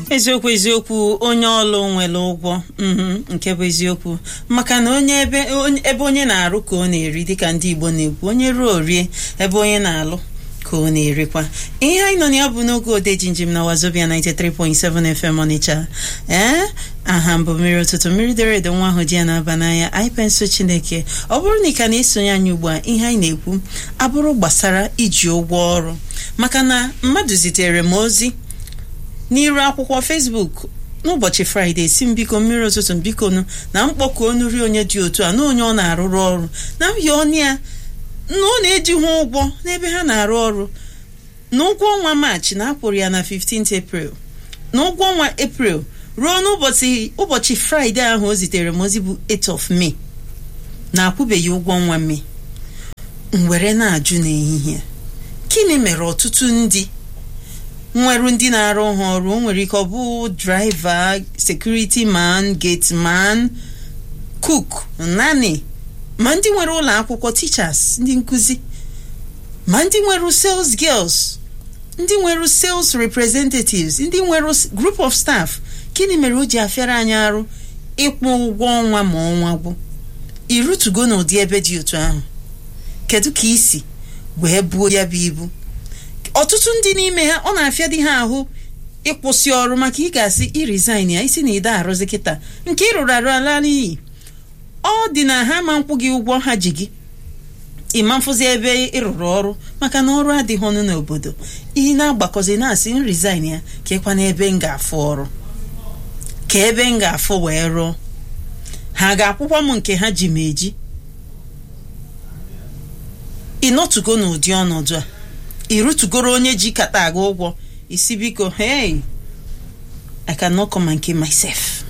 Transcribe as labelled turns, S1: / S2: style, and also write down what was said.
S1: eziokwu eziokwu onye ọlụ nwere ụgwọ mhm, nke bụ eziokwu maka na onye ebe onye- ebe onye na-arụ ka ọ na-eri dịka ndị Igbo na-ekwu onye ruo orie ebe onye na-alụ ka ọ na-erikwa ihe anyị nọ na ya bụ n'oge ode jinjim na wazobia 93.7 FM Ọnịcha ee aha mbụ mmiri ụtụtụ mmiri dere edo nwa ahụ ji ya na-aba n'anya anyị pensụ Chineke ọ bụrụ na ị ka na-esonye anyị ugbu a ihe anyị na-ekwu abụrụ gbasara iji ụgwọ ọrụ maka na mmadụ zitere m ozi n'iru akwụkwọ Facebook n'ụbọchị fraịde si m biko mmiri ụtụtụ m biko nụ na mkpọku onu ri onye dị otu a na onye ọ na-arụrụ ọrụ na mbịa ọnụ ya na ọ na-eji ha ụgwọ n'ebe ha na-arụ ọrụ na ụgwọ ọnwa maachị na akwụrụ ya na 15th April na ụgwọ ọnwa April ruo n'ụbọchị ụbọchị fraịde ahụ o zitere m ozi bụ 8 of May na akwụbeghị ụgwọ ọnwa May m were na-ajụ n'ehihie gịnị mere ọtụtụ ndị nwerụ ndị na-arụ ha ọrụ o nwere ike ọ bụ draiva sekuriti man gate man cook nani ma ndị nwere ụlọ akwụkwọ teachers ndị nkụzi ma ndị nwere sales girls ndị nwere sales representatives ndị nwere group of staff gịnị mere o ji afịara anyị arụ ịkwụ ụgwọ ọnwa ma ọnwa gwụ irutugo n'ụdị ebe dị otu ahụ kedu ka isi wee buo ya bụ ibu ọtụtụ ndị n'ime ha ọ na-afịa dị ha ahụ ịkwụsị ọrụ maka ị ga-asị iresign ya isi na ide arụzi kịta nke ị rụrụ arụ ala n'iyi ọ dị na ha ma nkwụ gị ụgwọ ha ji gị ịma mfụzi ebe ị rụrụ ọrụ maka na ọrụ adịghị ọnụ n'obodo ihe na-agbakọzi na-asị m resign ya ka ịkwa n'ebe m ga-afụ ọrụ ka ebe m ga-afụ wee rụọ ha ga-akwụkwọ m nke ha ji m eji ị nọtụgo n'ụdị ọnọdụ a irutugoro onye ji kata aga ụgwọ isi biko hey i cannot come and kill myself